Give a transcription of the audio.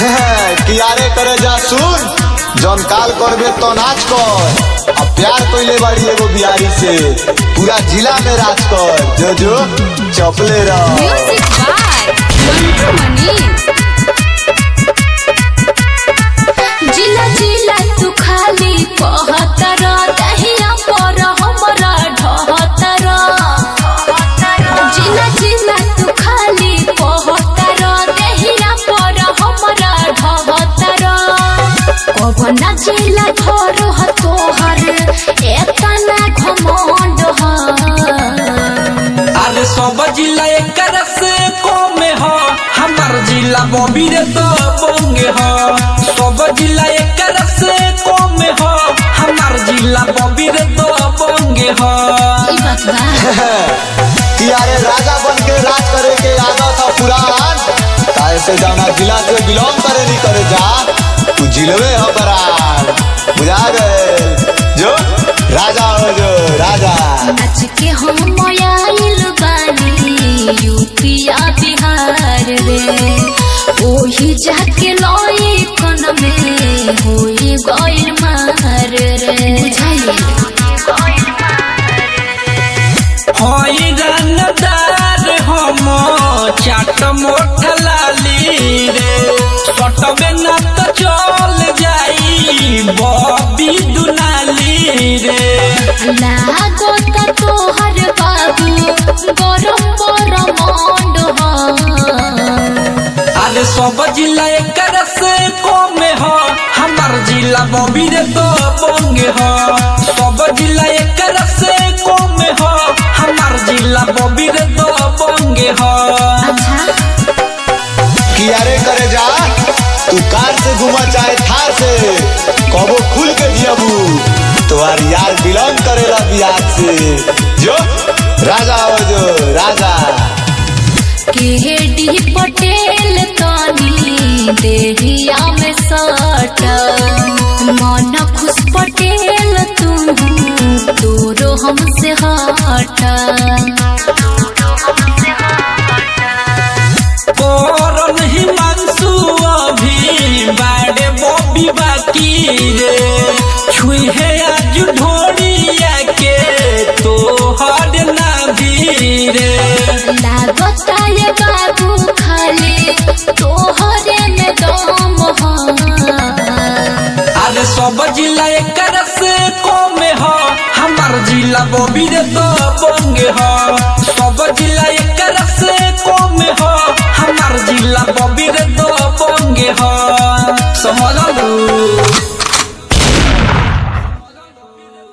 कियारे करे जा सुन जौन काल करबे तो नाच कर अब प्यार कइले बाड़ी एगो बिहारी से पूरा जिला में राज कर जो जो चपले रह म्यूजिक बाय मंटू मनी जिला जिला तू खाली कहतर दहिया पर हमरा ढहतर जिला जिला तू खाली कहतर दहिया पर हमरा ढहतर कबना जिला घर ह तोहर एतना घमंड ह अरे सब जिला एक से कम ह हमार जिला बबीर तो बंगे ह सब जिला एक से कम ह हमार जिला बबीर तो बंगे ह ई बात बा कियारे राजा बन के राज करे के आदत था पुरान काहे से जाना जिला से बिलोंग करे नहीं करे जा तू जिलवे हो बरान बुझा गए जो राजा हो जो राजा आज के हम आइल बानी यूपिया बिहार रे ओही जाके लई कन में होई गइल मार रे बुझाई हई रंगदार हम चाट मोट लाली रे सटबे न तो चल जाई बबी दुनाली रे लागो त तोहर बाबू गरम गरम मंड अरे सब जिला एक से कम ह हमार जिला बबीर तो बंगे ह सब जिला एक से कम ह हमार जिला बबीर तो बंगे ह अच्छा कियारे करे जा तू कार से घुमा चाहे थार से कबो खुल के जियबू तुम्हार यार बिलोंग करेला बिहार से जो राजा हो जो राजा केडी पटेल तनी देहिया में सट मन खुश पटेल तू तोरो हमसे हट करन हिमांशु अभी बाड़े बॉबी बाकी रे छुहे आज ढोड़िया के तो हर ना रे लागता ये बाबू खाली तोहरे में दम ह अरे सब जिला एक से कम ह हमार जिला बबीर तो बंगे ह सब जिला एक से कम ह हमार जिला बबीर तो बंगे ह